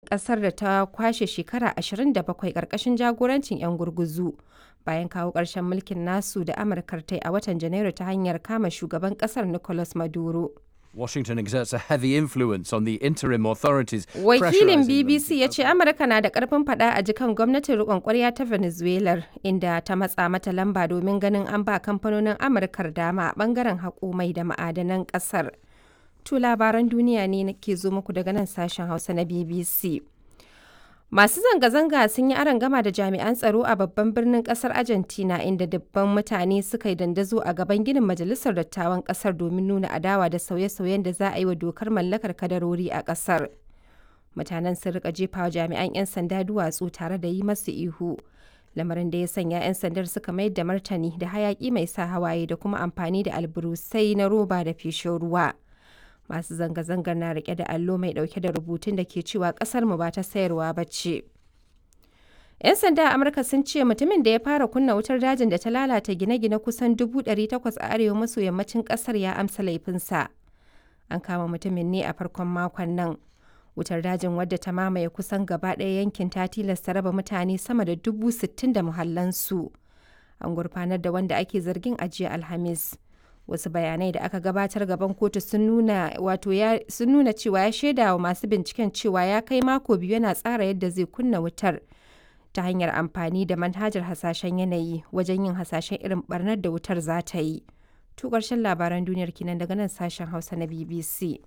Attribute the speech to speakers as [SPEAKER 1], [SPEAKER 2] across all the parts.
[SPEAKER 1] ƙasar da ta kwashe shekara 27 ƙarƙashin jagorancin 'yan gurguzu bayan kawo ƙarshen mulkin nasu da Amurkar ta yi a watan Janairu ta hanyar kama shugaban ƙasar Nicolas Maduro.
[SPEAKER 2] Washington exerts a heavy influence on the interim authorities.
[SPEAKER 1] Wakilin
[SPEAKER 2] pressurizing them
[SPEAKER 1] BBC
[SPEAKER 2] to
[SPEAKER 1] ya ce Amurka na da ƙarfin faɗa a jikan gwamnatin riƙon ƙwarya ta Venezuela inda ta matsa mata lamba domin ganin an ba kamfanonin Amurkar dama a ɓangaren haƙo mai da ma'adanan ƙasar. To labaran duniya ne ke zo muku daga nan sashen Hausa na BBC. Masu zanga-zanga sun yi gama da jami'an tsaro a babban birnin kasar Argentina inda dubban mutane suka yi dandazo a gaban ginin majalisar dattawan kasar domin nuna adawa da sauye-sauyen da za a yi wa dokar mallakar kadarori a kasar. Mutanen sun rika jefa wa jami'an 'yan sanda duwatsu tare da yi masu ihu. Lamarin da ya sanya 'yan sandar suka mayar da martani da hayaki mai sa hawaye da kuma amfani da alburusai na roba da feshin ruwa. masu zanga-zangar na rike da allo mai dauke da rubutun da ke cewa kasar mu ba ta sayarwa ba ce. 'Yan sanda a Amurka sun ce mutumin da ya fara kunna wutar dajin da ta lalata gine-gine kusan 800 a arewa maso yammacin kasar ya amsa laifinsa. An kama mutumin ne a farkon makon nan. Wutar dajin wadda ta mamaye kusan gaba ɗaya yankin ta tilasta raba mutane sama da dubu sittin da muhallansu. An gurfanar da wanda ake zargin ajiya Alhamis. wasu bayanai da aka gabatar gaban kotu sun nuna wato ya sun nuna cewa ya shaida wa masu binciken cewa ya kai mako biyu yana tsara yadda zai kunna wutar ta hanyar amfani da manhajar hasashen yanayi wajen yin hasashen irin barnar da wutar za ta yi to ƙarshen labaran duniyar kinan daga nan sashen hausa na bbc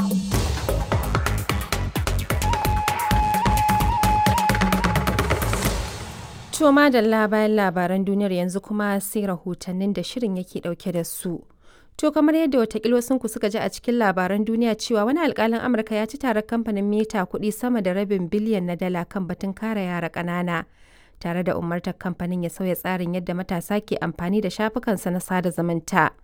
[SPEAKER 1] To madalla bayan labaran duniyar yanzu kuma sai rahotannin da shirin yake dauke da su. To kamar yadda watakila ku suka ji a cikin labaran duniya cewa wani alkalin Amurka ya ci tarar kamfanin Meta kuɗi sama da rabin biliyan na dala kan batun kare yara ƙanana. Tare da umartar kamfanin ya sauya tsarin yadda matasa ke amfani da shafukansa na sada zumunta.